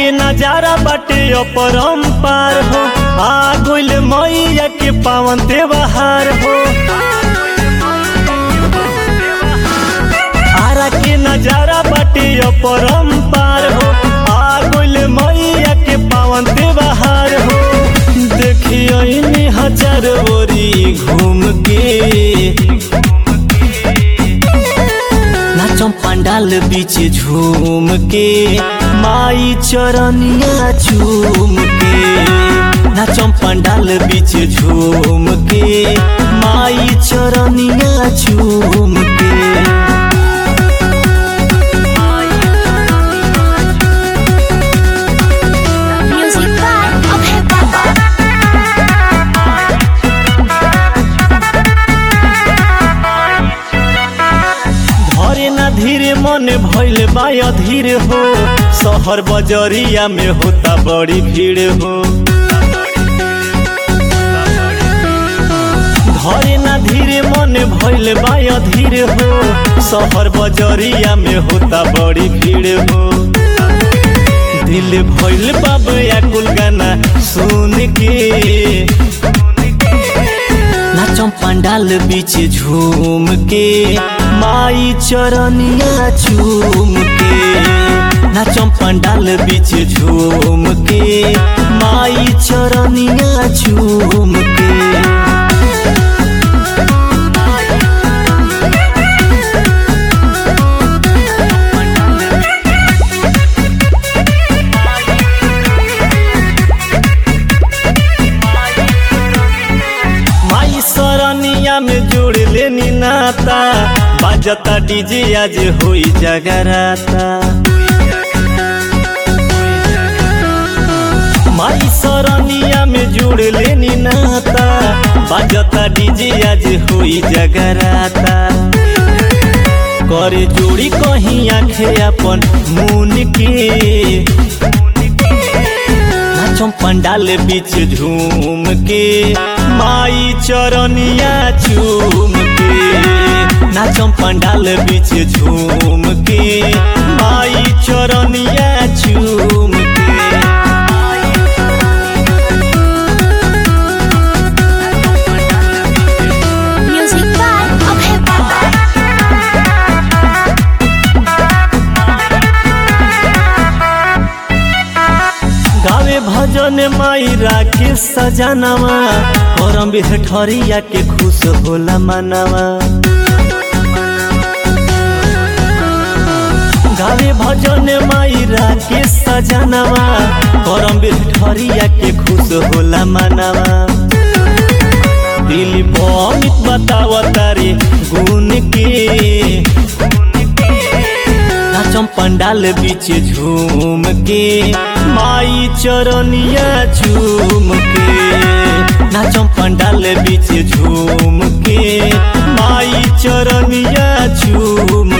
के नजारा बाटे अपरंपार हो आ गोइल मैया के पावन त्योहार हो आरा के नजारा बाटे अपरंपार हो आ गोइल मैया के पावन त्योहार हो देखियो हजार ओरी घूम के नाचम पंडाल बीच झूम के माई चरनिया झूम के नाचम पंडाल बीच झूम के माई चरनिया झूम के Music by Abhay Baba. धरे ना धीरे मन भइल बा अधीर हो शहर बजरिया में होता बड़ी भीड़ हो धरे ना धीरे मन भइल बा अधीर हो शहर बजरिया में होता बड़ी भीड़ हो दिल भइल बाबा कुल गाना सुन के नाचम पंडाल बीच झूम के माई चरनिया झूम के नाचम पंडाल बीच झूम के माई चरनिया झूम के माई सरनिया में जोड़ लेनी नाता बाजता डीजे आज होई जगराता माई सरनिया में जोड़ लेनी नाता बाजता डीजे आज होई जगराता करे जोड़ी कहीं आखे अपन मुन के नाचम पंडाल बीच झूम के माई चरनिया झूम के नाचम पंडाल बीच झूम के माई चरनिया झूम के Music by Abhay Baba. गावे भजन माई राके सजनवा करम बिहठरिया के खुश होला मनवा गावे भजन माई राके सजनवा करम बिहठरिया के खुश होला मनवा दिल बमित बतावता रे गुण के नाचम पंडाल बीच झूम के माई चरनिया झूम के नाचम पंडाल बीच झूम के माई चरनिया झूम